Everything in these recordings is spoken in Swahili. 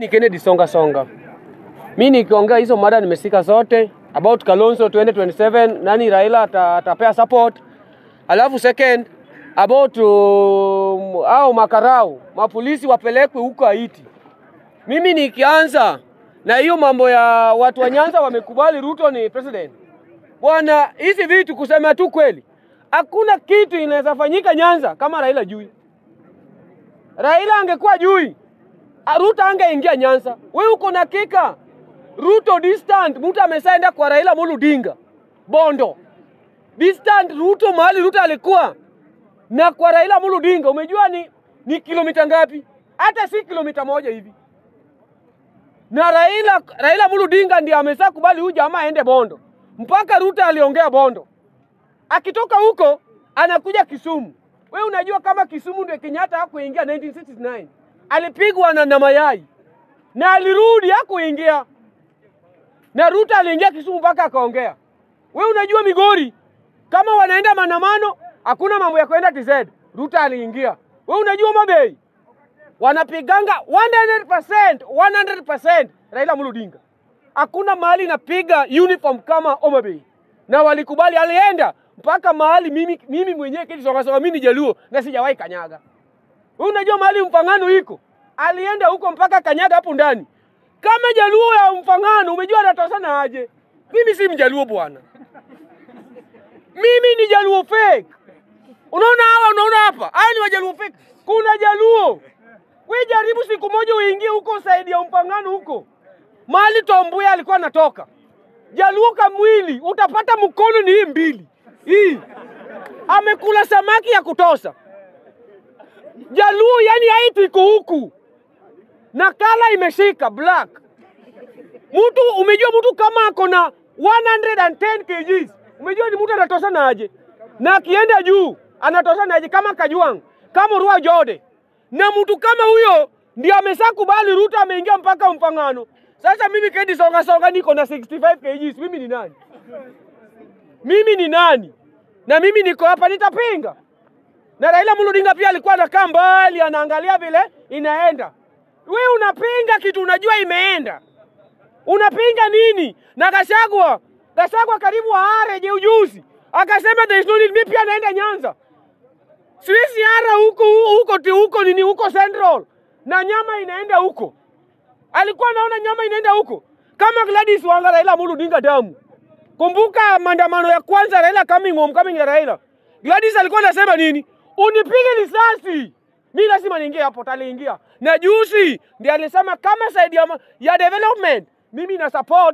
ni Kennedy Songa Songa. Mi nikiongea hizo mada nimesika zote about Kalonzo 2027 nani Raila ata- atapea support. Alafu second about um, au makarau mapolisi wapelekwe huko Haiti. Mimi nikianza na hiyo mambo ya watu wa Nyanza wamekubali Ruto ni president. Bwana, hizi vitu kusema tu kweli, hakuna kitu inaweza fanyika Nyanza kama Raila jui. Raila angekuwa jui, ah, Ruto angeingia Nyanza. Wewe uko na kika Ruto distant, mtu amesaenda kwa Raila Amolo Odinga Bondo distant. Ruto mahali Ruto alikuwa na kwa Raila Amolo Odinga, umejua ni, ni kilomita ngapi? Hata si kilomita moja hivi. Na Raila Raila Amolo Odinga ndiye amesa kubali huyu jamaa aende Bondo, mpaka Ruto aliongea Bondo. Akitoka huko anakuja Kisumu. We unajua kama Kisumu ndio Kenyatta hakuingia 1969 alipigwa na, na mayai na alirudi hakuingia, na Ruto aliingia Kisumu mpaka akaongea. We unajua Migori kama wanaenda maandamano, hakuna mambo ya kwenda TZ. Ruto aliingia. We unajua Mabei wanapiganga 100%, 100% Raila Amolo Odinga. Hakuna mahali inapiga uniform kama Homa Bay, na walikubali, alienda mpaka mahali mimi, mimi mwenyewe Kennedy Songa Songa, mimi ni Jaluo na sijawahi kanyaga. Wewe unajua mahali Mfangano iko, alienda huko mpaka kanyaga hapo ndani. Kama Jaluo ya Mfangano, umejua anatosana aje? Mimi si Mjaluo bwana, mimi ni Jaluo fake. Unaona hawa, unaona hapa, haya ni Wajaluo fake. Kuna Jaluo, we jaribu siku moja uingie huko saidi ya Mfangano huko mahali Tombuya alikuwa anatoka, Jaluo kamwili utapata mkono ni hii mbili hii, amekula samaki ya kutosha. Jaluo yani haiti iko huku na kala imeshika black. Mtu umejua mtu kama ako na 110 kgs, umejua ni mtu anatoshana aje, na akienda juu anatoshana aje, kama Kajwang, kama Rua Jode, na mtu kama huyo ndio amesha kubali Ruto ameingia mpaka Mfangano. Sasa mimi Kennedy Songa Songa niko na 65 kgs, mimi ni nani? Mimi ni nani? Na mimi niko hapa nitapinga. Na Raila Amolo Odinga pia alikuwa anakaa mbali anaangalia vile inaenda. We unapinga kitu unajua imeenda, unapinga nini? Na Gachagua, Gachagua karibu aare je ujuzi, akasema there is no need. Mimi pia naenda Nyanza, siwezi ara huko huko ti huko nini huko Central, na nyama inaenda huko. Alikuwa anaona nyama inaenda huko kama Gladys Wanga, Raila Amolo Odinga damu. Kumbuka maandamano ya kwanza Raila coming home, coming ya Raila. Gladys alikuwa anasema nini? Unipige risasi. Mimi lazima niingie hapo, taliingia. Na juzi ndiye alisema kama side ya, ma- ya development mimi na support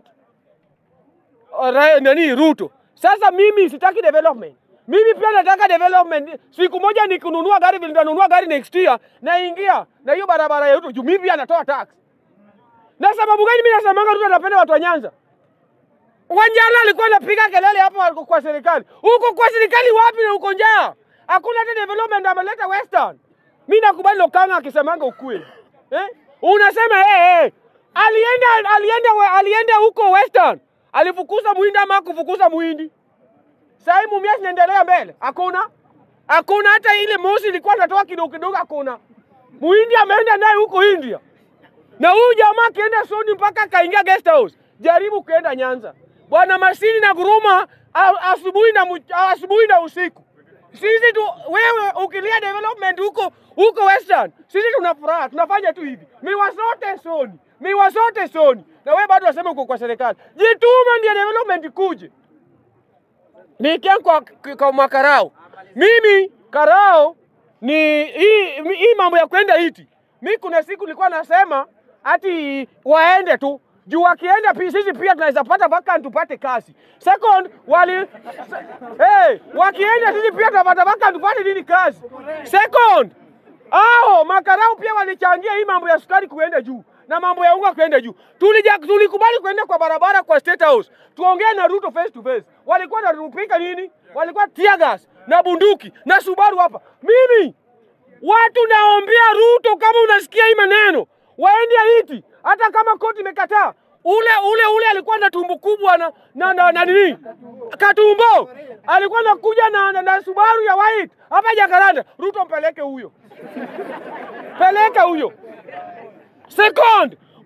uh, Ra- nani Ruto. Sasa mimi sitaki development. Mimi pia nataka development. Siku moja nikununua gari vile nitanunua gari next year naingia na hiyo barabara ya Ruto juu mimi pia natoa tax. Na sababu gani mimi nasemanga Ruto anapenda watu wa Nyanza? Wanjala alikuwa anapiga kelele hapo kwa serikali. Huko kwa serikali wapi na uko njaa? Hakuna hata development ameleta Western. Mimi nakubali Lokanga akisemanga ukweli. Eh? Unasema eh eh. Alienda alienda we- alienda huko Western. Alifukuza Muhindi ama kufukuza Muhindi? Sasa hii Mumias inaendelea mbele. Hakuna. Hakuna hata ile mosi ilikuwa inatoka kidogo kidogo hakuna. Muhindi ameenda naye huko India. Na huyu jamaa akienda Sony mpaka akaingia guest house, jaribu kuenda Nyanza. Bwana Masini na Guruma a- asubuhi na mu- asubuhi na usiku. Sisi tu wewe ukilia development huko huko Western, sisi tuna furaha, tunafanya tu hivi. Miwa zote Sony, miwa zote Sony. Na wewe bado wasema uko kwa serikali. Jituma ndio development kuje. Nikiangu kwa, kwa makarao. Mimi karao ni hii hii mambo ya kwenda iti. Mi kuna siku nilikuwa nasema ati waende tu juu wakienda pi, sisi pia tunaweza pata vacant tupate kazi. Second, wali hey, wakienda sisi pia tunapata vacant tupate nini kazi. Second, hao makarau pia walichangia hii mambo ya sukari kuenda juu na mambo ya unga kuenda juu. Tulija, tulikubali kuenda kwa barabara kwa State House tuongee na Ruto face to face. Walikuwa wanatupika nini? Walikuwa tear gas na bunduki na Subaru hapa. Mimi watu naombea Ruto, kama unasikia hii maneno, waende Haiti, hata kama koti imekataa. Ule ule ule alikuwa na tumbo kubwa na na, na, na nini Katumbo alikuwa nakuja na, na, na Subaru ya white hapa Jakaranda. Ruto mpeleke huyo, peleka huyo. Second,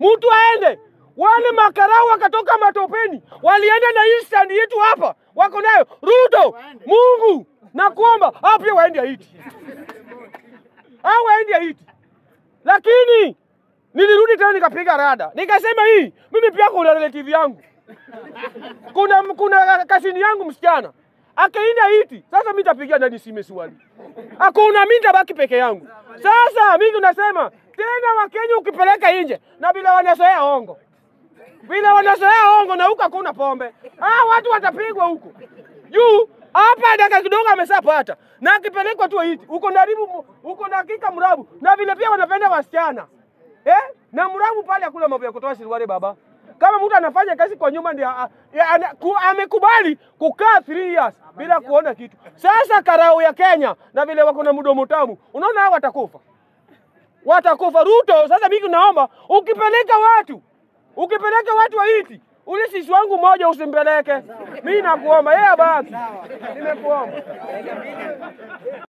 mtu aende. Wale makarau wakatoka matopeni, walienda na hii stand yetu hapa, wako nayo. Ruto, Mungu nakuomba, hao pia waende Haiti, hao waende Haiti. Lakini nilirudi tena nikapiga rada, nikasema hii mimi pia kuna relative yangu kuna kuna kasini yangu msichana akaenda Haiti. Sasa mimi nitapigia nani simu swali? Hakuna, mimi nitabaki peke yangu. Sasa mimi tunasema tena, Wakenya ukipeleka nje na bila wanazoea hongo, bila wanazoea hongo na huko hakuna pombe, ah, watu watapigwa huko juu. Hapa dakika kidogo ameshapata na akipelekwa tu Haiti, uko ndaribu uko dakika mrabu, na vile pia wanapenda wasichana eh, na mrabu pale hakuna mambo ya kutoa siriwale baba kama mtu anafanya kazi kwa nyumba ndio a- ya- ana- ku- amekubali kukaa 3 years bila kuona kitu. Sasa karau ya Kenya na vile wako na mdomo tamu, unaona hao watakufa, watakufa. Ruto, sasa mimi naomba ukipeleka watu, ukipeleka watu wa Haiti, ule sisi wangu mmoja usimpeleke. Mimi nakuomba, yeye abaki, nimekuomba.